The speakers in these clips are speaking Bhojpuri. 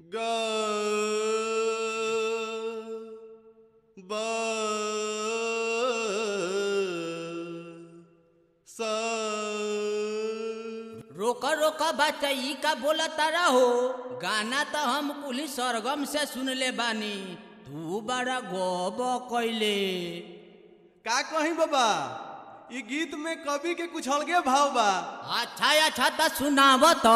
ग ब स रोका रोका बच्चा का बोला तारा हो गाना तो हम कुली सरगम से सुनले बानी तू बड़ा गोब कैले का कही बाबा ई गीत में कवि के कुछ अलगे भाव बा अच्छा अच्छा तो सुनाब तो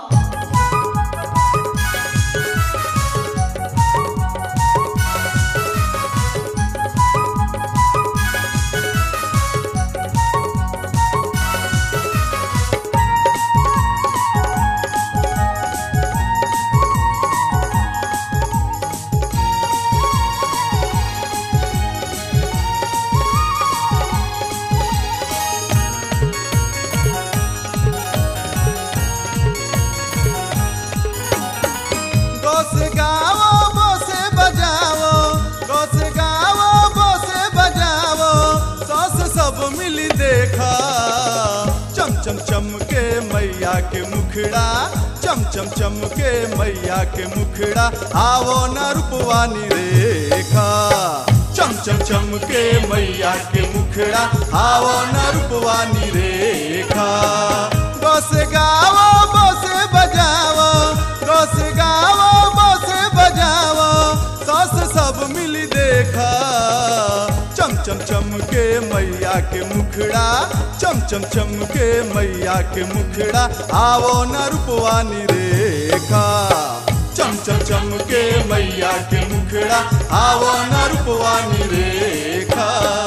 गोस गावो बोसे बजावो गोस गावो बोसे बजावो सस सब मिली देखा चम चम चम के मैया के मुखड़ा चम चम चम के मैया के मुखड़ा आवो न रूपवानी रेखा चम चम चम के मैया के मुखड़ा आवो न रूपवानी रेखा गोस गावो बोसे बजावो गोस गावो बोसे बजावो सस सब मिली देखा चम चम चम के मैया के मुखड़ा चम चम चम के मैया के मुखड़ा आवो न रूपवानी रेखा चम चम चम के मैया के मुखड़ा आवो न रूपवानी रेखा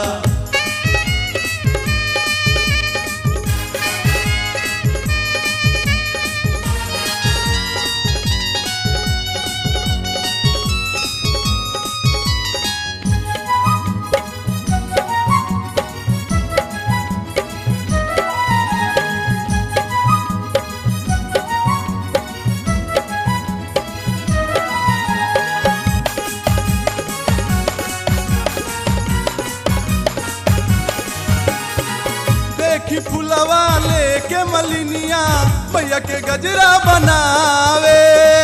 देखी फुलवा लेके मलिनिया मैया के गजरा बनावे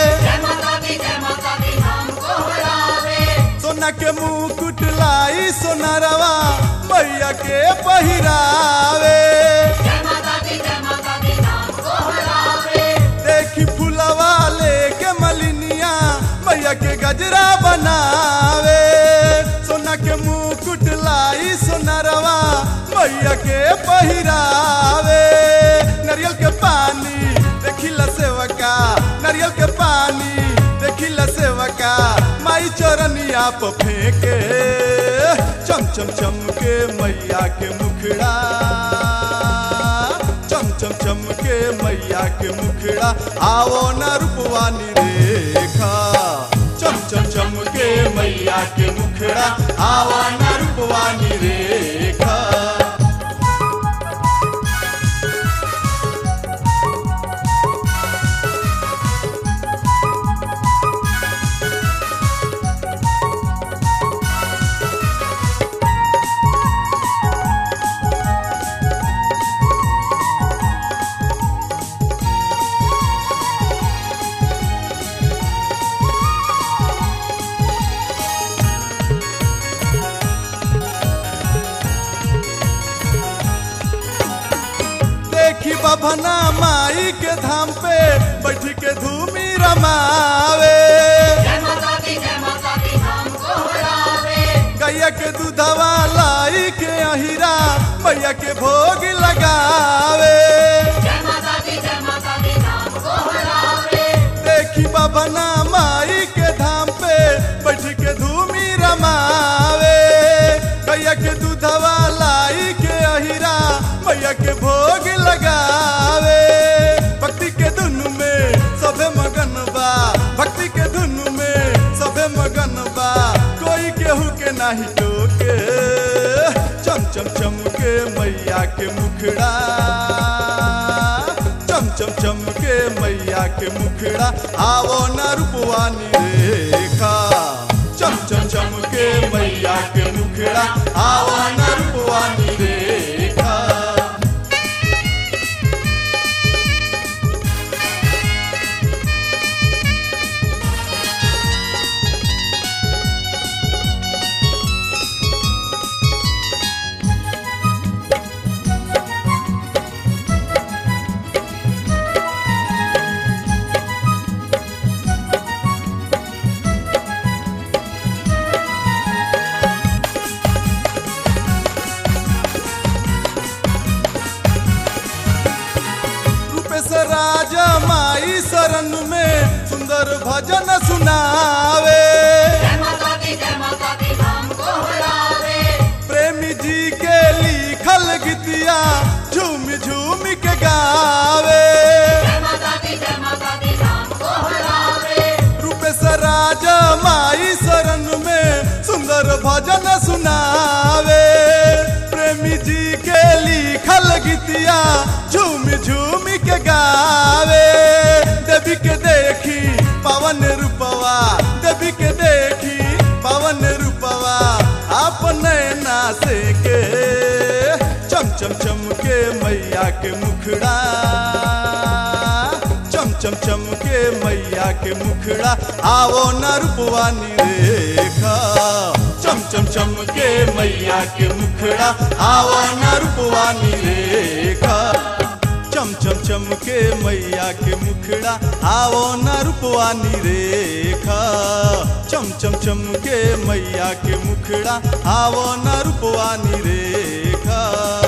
सोना के मुकुट लाई सोनरवा मैया के पहिरावे देखी फुलवा लेके मलिनिया मैया के गजरा बनावे सोना के मुकुट लाई सोनरवा मैया के पहिरावे नारियल के पानी देखिला सेवका नारियल के पानी देखिला सेवका माई चरनिया प फेंके चम चम चम के मैया के मुखड़ा चम चम चम के मैया के मुखड़ा आवो न रूपवानी रेखा चम चम चम के मैया के मुखड़ा आवो न रूपवानी रेखा देखी बभना माई के धाम पे बैठ के धूमी रमावे गैया के दूधवा लाई के अहिरा मैया के भोग लगावे देखी बभना माई के धाम पे बैठ के धूमी रमावे गैया के दूधवा लाई के अहिरा मैया के भोग लगावे भक्ति के धुन में सभे मगन बा भक्ति के धुन में सभे मगन बा कोई केहू के नाही टोके चम चम चम के मैया के मुखड़ा चम चम चम के मैया के मुखड़ा आवो न रूपवानी रेखा चम चम चम के मैया के मुखड़ा आवो न रूपवानी रेखा भजन सुनावे प्रेमी जी के लिखल गीतिया झूम झूम के गावे रूपेश राज माई शरण में सुंदर भजन सुनावे प्रेमी जी के लिखल गीतिया झूम झूम के गावे देवी के देखी पवन रूपवा देवी के देखी पवन रूपवा अपने नासे के चम चम चम के मैया के मुखड़ा चम चम चम के मैया के मुखड़ा आवो न रूपवानी रेखा चम चम चम के मैया के मुखड़ा आवो न रूपवानी रेखा चम चम चम के मैया के मुखड़ा आवो न रूपवानी रेखा चम चम चम के मैया के मुखड़ा आवो न रूपवानी रेखा